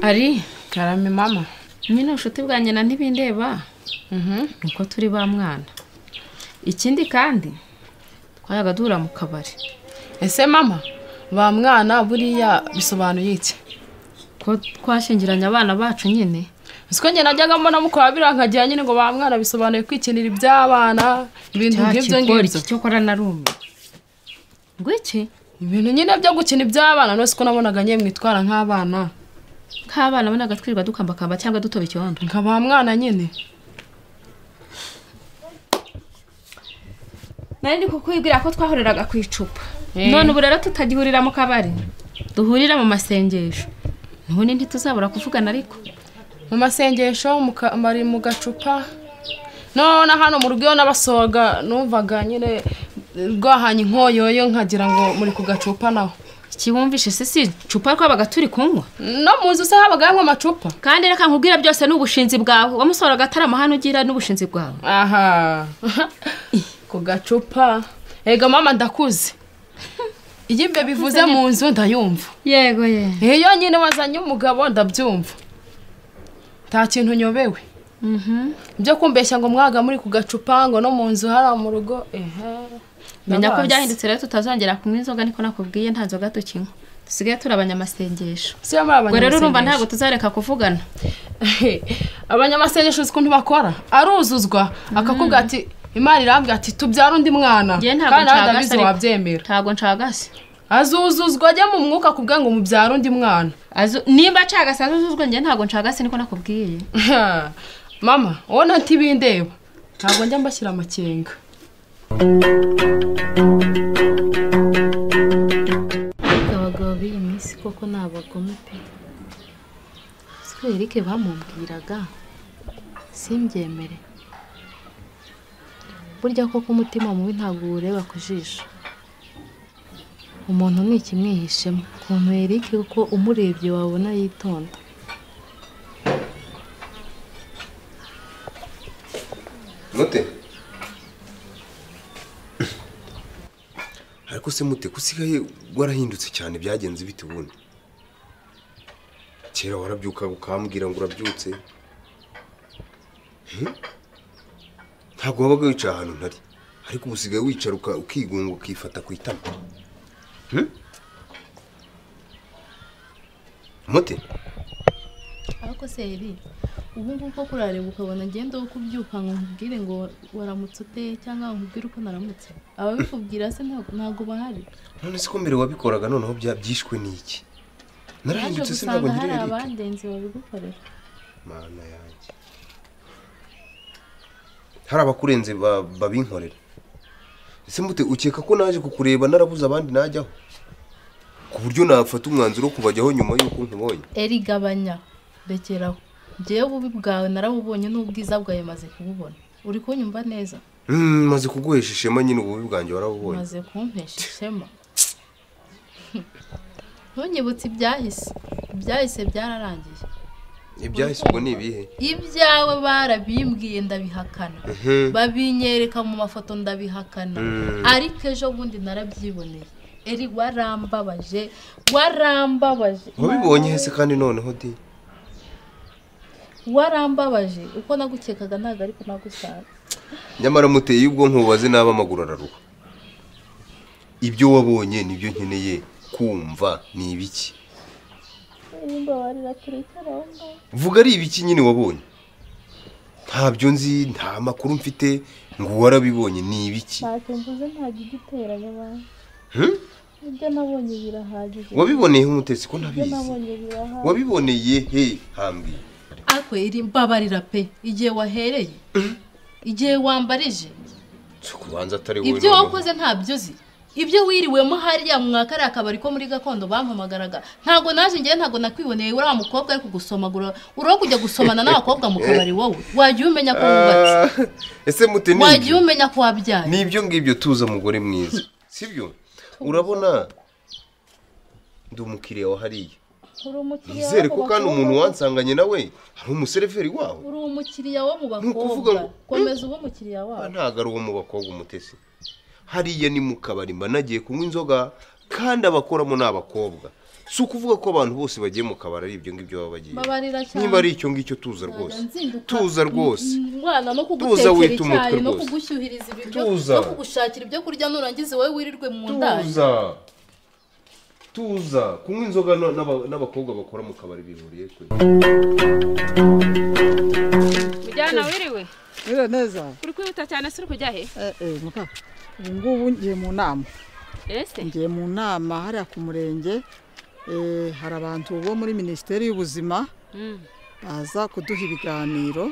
ari karame mama nyine ubucuti bwa nyina ntibindeba uko turi ba mwana ikindi kandi twayaga duhura mu kabari ese mama ba mwana buriya bisobanuye iki ko twashingiranye abana bacu nyine uziko njye najyaga mbona mukora birankagira nyine ngo ba mwana bisobanuye kwikinira iby'abana ibintu nk'ibyo cyakigori ngibyo iki cyo kora na rume ngo iki ibintu nyine byo gukina iby'abana nose ko nabonaga nyine mwitwara nk'abana nk'abana bonaga twirirwa dukambakamba cyangwa dutoba icyondo nka ba mwana nyine nari ndi kukwibwira ko twahuriraga ku icupa none ubu rero tutagihurira mu kabari duhurira mu masengesho nubundi ntituzabura kuvugana ariko mu masengesho mu ka- bari mu gacupa no na hano mu rugo iyo nabasohoga numvaga nyine rwahanye inkoyoyo nkagira ngo muri ku gacupa naho ikiwumvishe se si icupa twabaga turi kunywa no muzi se habaga hamwe amacupa kandi reka nkubwira byose ni ubushinzi bwawe wamusohoraga atarama hano ugira n'ubushinzi bwawe aha ku gacupa ega mama ndakuze iyo ibyo bivuze mu nzu ndayumva yego ye iyo nyine wazanye umugabo ndabyumva nta kintu nyobewe ibyo kumbeshya ngo mwaga muri ku gacupa ngo no mu nzu hariya mu rugo ehe menya ko ndabazi. byahindutse rero tutazongera kunywa inzoga niko nakubwiye nta nzoga tukinywa dusigaye turi abanyamasengesho si yo muri ubwo rero urumva abanyamasengesho. ntabwo tuzareka kuvugana abanyamasengesho uzi ukuntu bakora aruzuzwa akakubwira ati imana irambwira ati tubyara undi mwana Njye kandi ntabwo nawe nshaka ndabizi se ariko. wabyemera ntabwo nshagase azuzuzwa ajya mu mwuka akubwira ngo mubyare undi mwana Azu- nimba nshagase azuzuzwe njye ntabwo nshagase niko nakubwiye mama wowe na ntibindeba ntabwo njya mbashyira amakenga abagabo b'iyi minsi koko ni abagome pe siko erike bamubwiraga simbyemere burya koko umutima mubi ntabwo uwureba ku jisho umuntu ni ikimwihishemo ukuntu erike kuko umurebye wabona yitonda mute ariko se mute ko usigaye warahindutse cyane byagenze bite ubundi kera warabyukaga ukambwira ngo urabyutse Hmm? ntabwo wabaga wicaye ahantu ntari ariko ubu usigaye wicara uka- ukigunga ukifata ku itama Hmm? mute ariko se eri ubu ngubu koko urareba ukabona ngenda wo kubyuka ngo nkubwire ngo waramutse ute cyangaba nkubwire uko naramutse ababikubwira se ntabwo- ntabwo bahari none se ko mbere wabikoraga noneho bya- byishwe n'iki naje narahindutse se ntabwo gusanga hari ngirira eric abandenzi babigukorera mana yanjye hari abakurenze ba- babinkorera ese mute ukeka ko naje kukureba narabuze abandi najyaho ku buryo nafata umwanzuro wo kubajyaho nyuma y'uko nkubonye eri gabanya rekeraho ngewe ububi bwawe narabubonye n'ubwiza bwawe maze kububona uri kunyumva neza Mm, maze kuguhesha ishema nyine ububi bwanjye warabubonye maze kumpesha ishema ntunyibutse ibyahise ibyahise byararangiye ibyahise ubwo ni ibihe ibyawe barabimbwiye ndabihakana Mhm. babinyereka mu mafoto ndabihakana Mm. ariko ejo bundi narabyiboneye eri warambabaje warambabaje wabibonye hese kandi noneho di warambabaje uko nagukekaga ntabwo ariko nagusanga nyamara muteye y'ubwonko bubaze n'aba amaguru araruha ibyo wabonye nibyo nkeneye kumva ni ibiki vuga ari ibiki nyine wabonye ntabyo nzi nta makuru mfite ngo warabibonye ni ibiki ntacyo mvuze ntabwo igiteranya abantu Hmm? ibyo nabonye birahagije wabiboneye umutesi ko ibyo ntabizi nabonye birahagije wabiboneye he hambwiye ariko iri mbabarira pe igihe wahereye igihe wambarije si kubanza atari wowe ibyo noneho. wakoze ntabyo uzi ibyo wiriwemo hariya mu mwakariya akabari ko muri gakondo bampamagaraga ntabwo naje ngewe ntabwo nakwiboneye uriya mukobwa ari kugusomagura uriho kujya gusomana n'abakobwa mu kabari wowe wagiye umenya ko wubatse Ah, ese mute ni wagiye ibyo? umenya ko wabyaye ni ibyo ngibyo tuza mugore mwiza sibyo urabona ndi umukiriya wa hariya uri umukiriya nizere w'abo ko kandi bakobwa umuntu ngo- wansanganye nawe ari umuseriveri wawe uri umukiriya wo mu Ni ukuvuga bakobwa ngo- komeza ube umukiriya wabo ntabwo ari uwo mu bakobwa umutesi hariya ni mu kabari mba nagiye kunywa inzoga kandi abakoramo ni abakobwa si ukuvuga ko abantu bose bagiye mu kabari ari ibyo ngibyo baba bagiye babarira cyane niba ari icyo ngicyo tuza rwose nzinduka. tuza rwose umwana no Tuza kugutekera wita umutwe icyayi no rwose. kugushyuhiriza ibiryo Tuza. no kugushakira ibyo kurya nurangiza wowe wirirwe mu ndaya tuza tuza kunywa inzoga na- n'aba- n'abakobwa bakora mu kabari bihuriye kure mujyana wiriwe Mwiriwe neza uri kwihuta cyane se uri kujya he eh eh muka ubu ngubu ngiye mu nama ese ngiye mu nama hariya ku murenge eh, hari abantu bo muri minisiteri y'ubuzima baza kuduha ibiganiro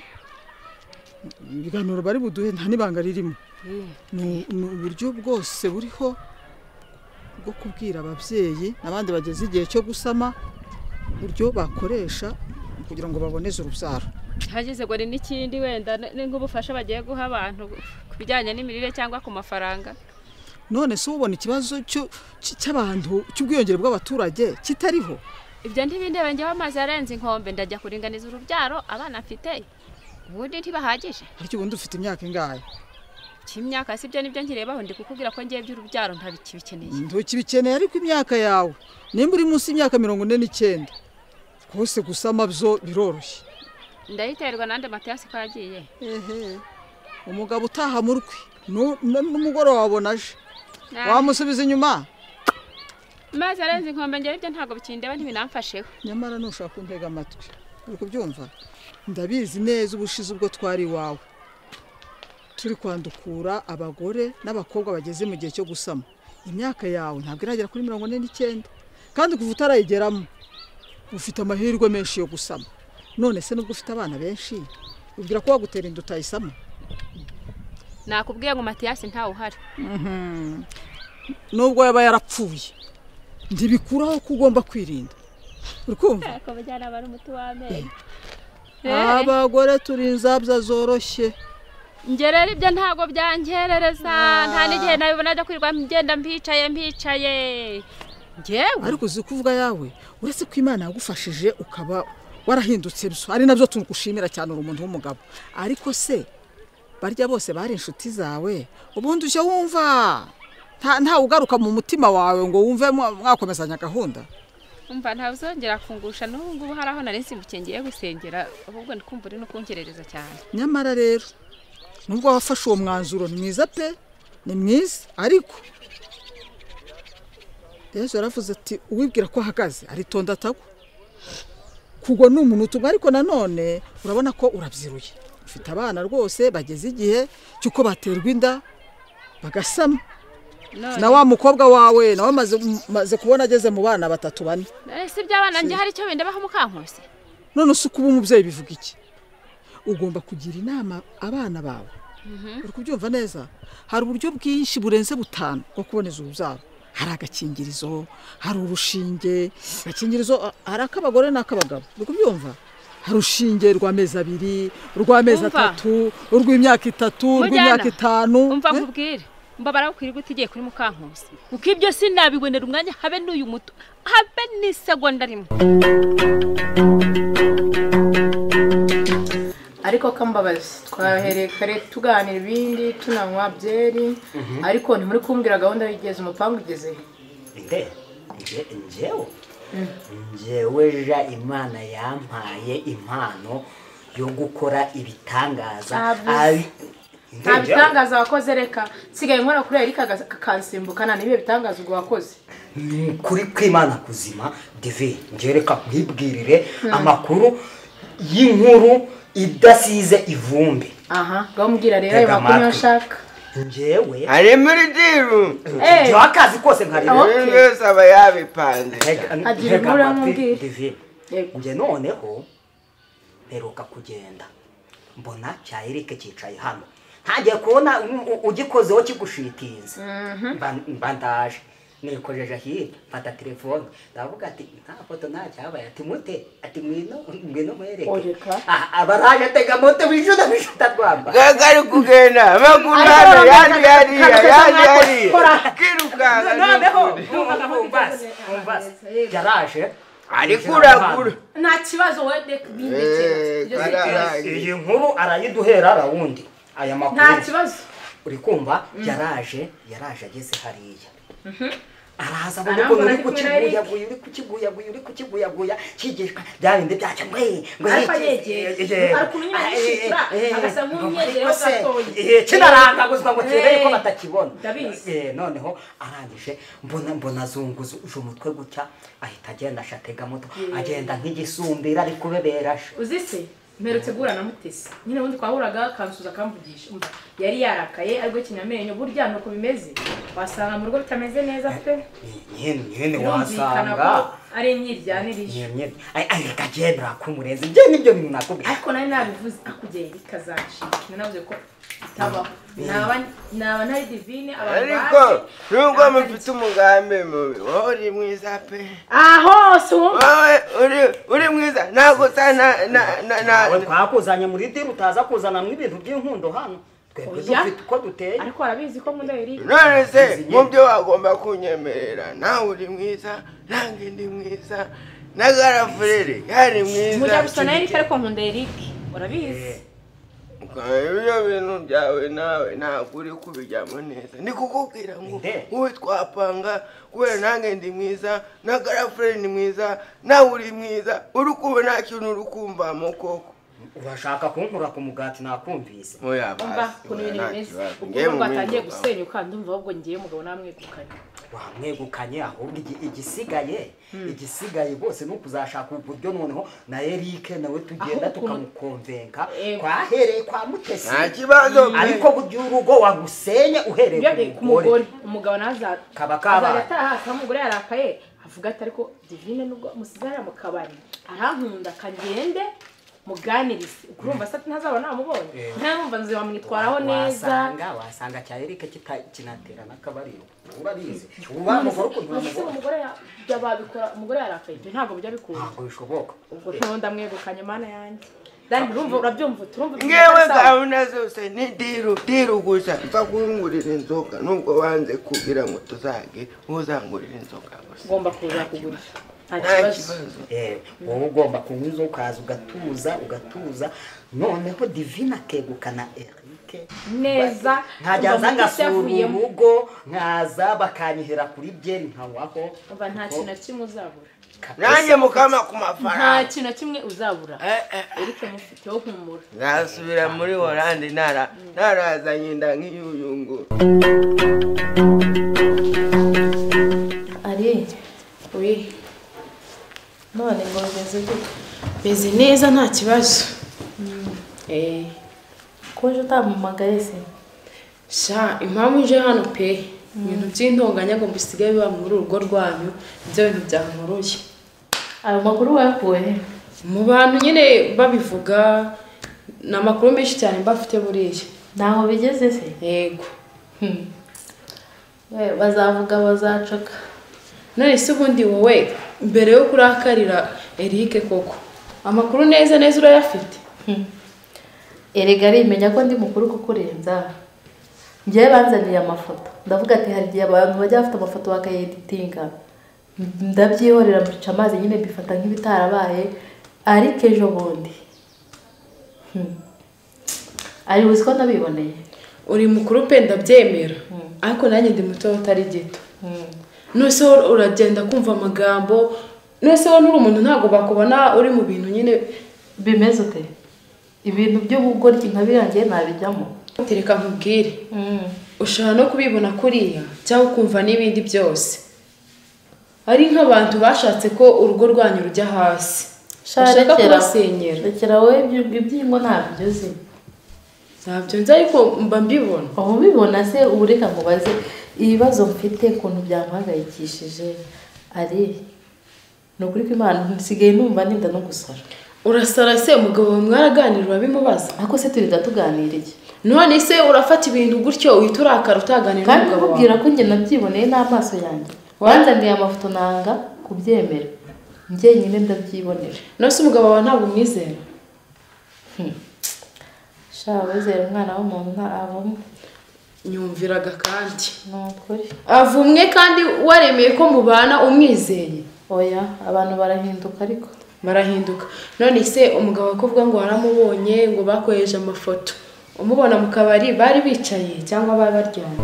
ibiganiro bari buduhe nta n'ibanga ririmo ni ni uburyo bwose buriho bwo kubwira ababyeyi n'abandi bageze igihe cyo gusama uburyo bakoresha kugira ngo baboneze urubyaro hageze ngo ni n'ikindi wenda ni ni nk'ubufasha bagiye guha abantu ku bijyanye n'imirire cyangwa ku mafaranga none se ubona ikibazo cyo- cy'abantu cy'ubwiyongere bw'abaturage kitariho ibyo ntibindebe njyewe amazi arenze inkombe ndajya kuringaniza urubyaro abana mfite ubundi ntibahagije ariko ubundi ufite imyaka ingahe cy'imyaka si byo nibyo nkirebaho ndi kukubwira ko ngiye by'urubyaro ntabikibikeneye ntukibikeneye ariko imyaka yawe nimba uri munsi y'imyaka mirongo ine n'icyenda rwose gusama byo biroroshye ndayiterwa nande matiyasi ko yagiye ehe umugabo utaha mu rwe nu- nu- n'umugoroba wabona aje Na- wamusubiza inyuma amazi arenze inkombe njyewe ibyo ntabwo bikindeba ntibinamfasheho nyamara ntushaka kuntega amatwi uri kubyumva ndabizi neza ubushize ubwo twari iwawe turi kwandukura abagore n'abakobwa bageze mu gihe cyo gusama imyaka yawe ntabwo iragera kuri mirongo ine n'icyenda kandi kuva utarayigeramo ufite amahirwe menshi yo gusama none se nubwo ufite abana benshi ubwira ko wagutera inda utayisama nakubwiye ngo matiyasi ntawe uhari nubwo yaba yarapfuye ntibikuraho ko ugomba kwirinda uri kumva ariko bajyana bari umuti w'amenyo abagore turi inzabya zoroshye njye rero ibyo ntabwo byangerereza nta n'igihe nabibona byo kwirirwa ngenda mbicaye mbicaye njyewe ariko uzi kuvuga yawe uretse ko imana yagufashije ukaba warahindutse byo ari nabyo tugushimira cyane uri umuntu w'umugabo ariko se barya bose bari inshuti zawe ubundi ujya wumva nta- ntawe ugaruka mu mutima wawe ngo wumve mwa- mwakomezanya gahunda umva ntazongera kungusha n'ubu ngubu hari aho nari nsimbukiye ngiye gusengera ahubwo ndi kumva uri no kungerereza cyane nyamara rero nubwo wafashe uwo mwanzuro ni mwiza pe ni mwiza ariko yesu yaravuze ati uwibwira ko ahagaze aritonda atagwa kugwa ni umuntu utuma ariko nanone urabona ko urabyiruye ufite abana rwose bageze igihe cy'uko baterwa inda bagasama na wa mukobwa wawe nawe maze, maze kubona ageze mu bana batatu bane none si iby'abana njye hari icyo bindebaho mukankusi none se kuba umubyeyi bivuga iki ugomba kugira inama abana bawe uri kubyumva neza hari uburyo bwinshi burenze butanu bwo kuboneza urubyaro hari agakingirizo hari urushinge agakingirizo a- hari ak'abagore n'ak'abagabo uri kubyumva hari urushinge rw'amezi abiri rw'amezi Umva. atatu urw'imyaka itatu urw'imyaka Mujyana. itanu umva Eh? nkubwire mbabara ukwirirwa utigiye kuri mukankusi kuko ibyo sinabibonera umwanya habe n'uyu muto habe n'isegonda rimwe ariko kambabazi twahereye kare tuganira ibindi tunanywa byeri ariko ntimuri kumbwira gahunda y'igeze umupangu ugeze he? nde nje njewe njewe ja imana yampaye impano yo gukora ibitangaza Ntabyo. Abi- Nde nta njewe. bitangaza wakoze reka nsigaye nkora kuri erika aga- akakansimbuka nta n'ibihe bitangaza ubwo wakoze Ni ukuri kw'imana kuzima divi ngereka nkwibwirire amakuru y'inkuru idasize ivumbi aha ngaho mbwira rero ayo Tega makuru niyo amatwi. nshaka njewe ari muri diru Eh, njyewe akazi kose nkareba Okay. uyu wese aba yabipanze Agira inkuru amubwira. divi Yego. njye noneho mperuka kugenda mbona cya erike cyicaye hano ntangiye kubona u- u- ugikozeho kigushitinze Mba- mba ndaje nikojeje hirya mfata telefone ndavuga ati nta foto nta cyabaye ati mute ati ngwino ngwino mwereke Oreka. Ah, abaraje tega moto bishuta bishuta twamba gaga ari kugenda amaguru hano yandi yariya yandi yariya kirukanka noneho n'ukuri. umvase umvase yaraje ari kuragura nta kibazo wende Eh, bindekera kararaye. iyi nkuru arayiduhera rawundi aya makuru nta kibazo uri kumva yaraje yaraje ageze hariya araza abona Arambona ukuntu uri ari kumwe na Eric. kukiguyaguya uri kukiguyaguya uri kukiguyaguya kigishwa bya bindi byacyo ngo ye ngo Ariko ye- yegera. ye- ye- Ari kumwe n'abishyitsa, eh, eh, agasa eh, nk'umwiyegereho ngo se, gatoya. eh, kinarangaguzwa ngo kirebe ko Eh, batakibona ndabizi. Eh, noneho arangije mbona mbona azunguza umutwe gutya ahita agenda ashatega moto agenda nk'igisumbira ari kubebera sha uzi se mperutse guhura na mutesi nyine ubundi twahuraga akansuza akamvugisha umva yari yarakaye aribwo kinyamenyo burya nuko bimeze wasanga mu rugo bitameze neza pe nyene nyene birumvikana wasanga ko ari imyiryanirije nyene ay ay kagendera kumurenze njye nibyo bintu nakubwiye ariko nari nabivuze akugeye bikazacika nanavuze ko bitabaho naba naba ntari divine abantu ariko bazi, nubwo naba mufite umugambi mubi wowe uri mwiza pe aho si wowe wowe uri uri mwiza ntabwo usa na na na nawe na twakuzanye muri dini utaza kuzanamo ibintu by'inkundo hano twebwe Oya. dufite uko duteye ariko warabizi ko nkunda Eric none se mu byo wagomba kunyemerera nawe uri mwiza nange ndi mwiza na garafurere yari mwiza mujya gusa na Eric ariko nkunda Eric urabizi Ukamenya ibyo bintu byawe nawe ntabwo uri kubijyamo neza ndi kukubwira ngo Nde? wowe twapanga kubera nange ndi mwiza na garafurere ni mwiza nawe uri mwiza uri kumva nta kintu uri kumvamo koko urashaka kunkura ku mugati nakumvise oya umva basi ukuntu ibintu nta bimeze kibazo. Ngewe ukuntu ngo mu atangiye bindi mugabo. gusenyuka ndumva ahubwo ngiye umugabo namwegukanye wamwegukanye ahubwo igi- igisigaye igisigaye rwose ni ukuzashaka uburyo noneho na erike nawe tugenda Ahubwo ukuntu- tukamukonvenka Eh. twahereye kwa mutesi nta kibazo ariko burya urugo wagusenye uhereye ku ku mugore mugore umugabo naza Kaba kabaye. azajya ataha akaba umugore yarakaye avuga ati ariko divine nubwo musizana mu kabari arankunda kagende muganirize ukurumva se ati ntazaba namubonye Eh. ntamwumva nzu wamwitwaraho neza wasanga wasanga cya erike kita- kinatera n'akabariro urabizi uba umugore ukuntu None se umugore umugore ya- ibyo babikora umugore yarakaye ibyo ntabwo bijya bikunda ntabwo bishoboka ubwo ntawe ndamwegukanye mana yanjye dani urumva urabyumva turumva ngewe ibintu bisawa. gahunda zose ni diru diru gusa nzakungurira inzoga nubwo wanze kugira ngo tuzage uzangurira inzoga gusa ugomba kuza kugura nta nta kibazo kibazo Eh, wowe ugomba kunywa inzoga ukaza ugatuza ugatuza noneho divina akegukana erike neza nkajya Urumva nza Mutesi ngasura yavuyemo. urugo nkaza bakanyihera kuri byeri nkawaho umva nta kintu na kimwe uzabura nanjye mukama ku nta mafaranga kintu na kimwe uzabura Eh, eh, eh. erike mufiteho humura nzasubira muri oranje nara narazanye inda nk'iyuyungu ari we none ngo bimeze gute meze neza nta kibazo eee Koje utampamagaye se sha impamvu uje hano pe ibintu by'intonganya ngo bisigaye biba muri urugo rwanyu ibyo bintu byankuruye ayo makuru wayakuye he mu bantu nyine babivuga ni amakuru menshi cyane mbafite buriya ntaho bigeze se yego We, bazavuga bazacoka none se ubundi wowe mbere yo kurakarira erike koko amakuru neza neza urayafite erega arimenya ko ndi mukuru kukurenza njyewe banzaniye amafoto ndavuga ati hari igihe abantu bajya bafite amafoto bakayeditinga ndabyihorera mbica amazi nyine mbifata nk'ibitarabaye ariko ejo bundi Hmm. ari buzi ko nabiboneye uri mukuru pe ndabyemera ariko nanjye ndi muto utari gito nose wowe uragenda kumva amagambo nose wowe n'uri umuntu ntabwo bakubona uri mu bintu nyine bimeze ute ibintu by'ubugoryi nka biriya ngiye ntabijyamo tereka nkubwire ushobora no kubibona kuriya cyangwa ukumva n'ibindi byose ari nk'abantu bashatse ko urugo rwanyu rujya hasi bashaka kubasenyera rekera wowe ibyo- ibyingo ntabyo uzi ntabyo nzi ariko mba mbibona uba ubibona se uba ureka ngo baze ibibazo mfite ukuntu byamuhangayikishije ari ni ukuri ko imana nsigaye numva ninda no gusara urasara se umugabo wawe mwaraganira urabimubaza ariko se turinda tuganira iki none se urafata ibintu gutyo uhita urakara utaganira kandi n'umugabo wawe nkubwira ko njye nabyiboneye n'amaso yanjye wanzaniye amafoto nanga kubyemera njyenyine ndabyibonera nose umugabo wawe ntabwo umwizera sha wizera umwana w'umuntu ntabamo nyumviraga kandi ni ukuri avumwe kandi waremeye ko mubana umwizeye oya abantu barahinduka ariko barahinduka none se umugabo akuvuga ngo waramubonye ngo bakoresheje amafoto umubona mu kabari bari bicaye cyangwa bari baryamye